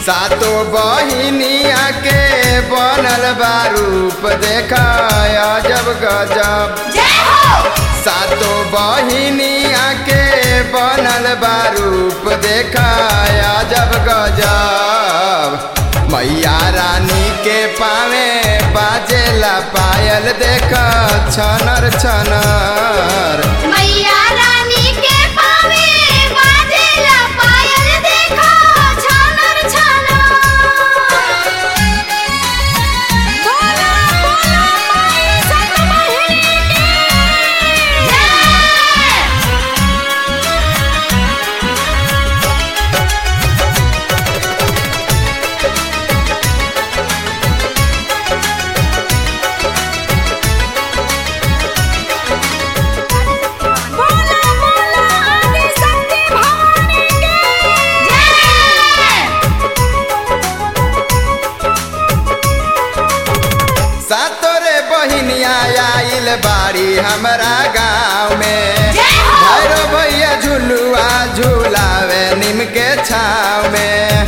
सातो बहिनिया के बनल बा रूप देखाया जब गजब जय हो सातो बहिनिया के बनल बा रूप देखाया जब गजब मैया रानी के पावे बाजेला पायल देख छनर छनर मैया रानी के पावे बाजेला पायल देखो छानर छानर बोला बोला माई सतमहिनी की जय बोला बोला आदि शक्ति भवानी की जय सातो रे बहिनिया आइल बाड़ी हमरा गाँव में जय हो भैरो भैया झुलुआ झुलावे नीम के छाव में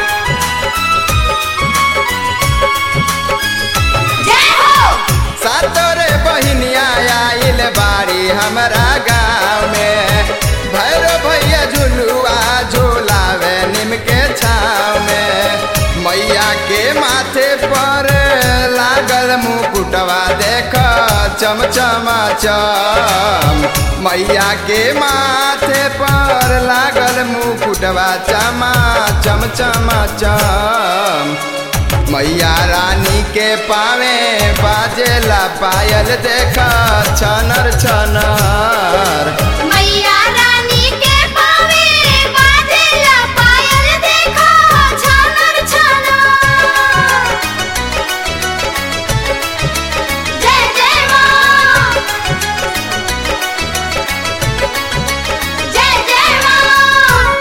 जय हो सातो रे बहिनिया आइल बाड़ी हमरा गाँव में भैरो भैया झुलुआ झुलावे नीम के छाव में मैया के माथे पर लागल मुकुटवा देख चमचमा चम मैया के माथे पर लागल मुकुटवा चमा चमचमा चम मैया रानी के पावे बाजेला पायल देखा छनर छनर मैया रानी के पावे बाजेला पायल देखो छानर छानर जय जय मां जय जय मां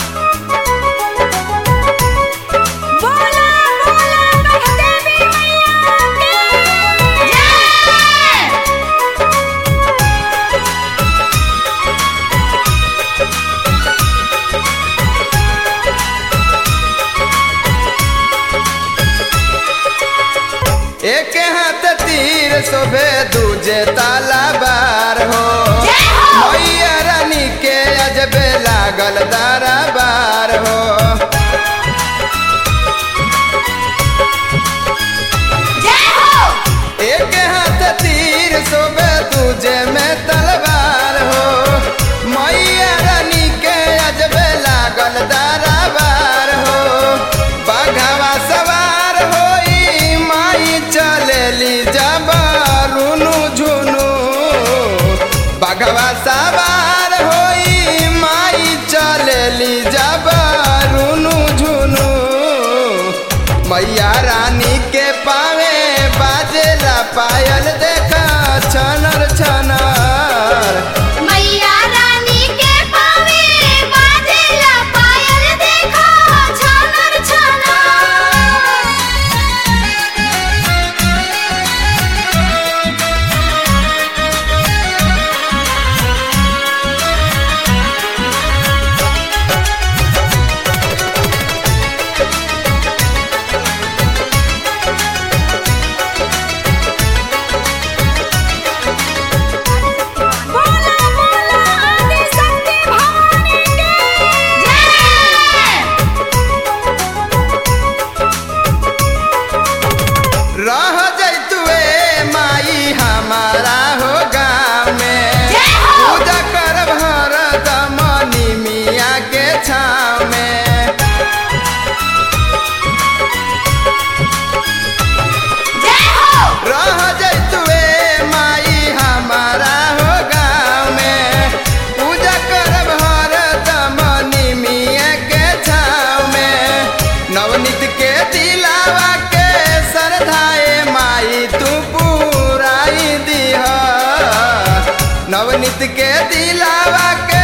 बोला बोला देवी मैया की जय एक हाथ तीर शोभे दूजे ताला बार हो जय हो मैया रानी के अजबे लागल दारा बार हो जय हो एक हाथ तीर शोभे दूजे में तलवार हो मैया रानी के अजबे लागल दारा बार हो बाघावा सवार होई माई चलेली जबरुनु झुनु बाघवा सवार होई माई चलेली जबरुनु झुनु मैया रानी के पावे बाजेला पायल देखा छनर छनर मैया रानी के पावे बाजेला पायल देखो छानर बोला बोला आदि शक्ति भवानी की जय रह जैतुए माई हमारा हो गाँव में जय हो पूजा कर हरदम निमिया के छाव में जय हो रह जैतुए माई हमारा हो गाँव में पूजा करब हरदम निमिया के छाव में नवनीत के दिलावा के श्रद्धाए माई तू पुराई दिह नवनीत के दिलावा के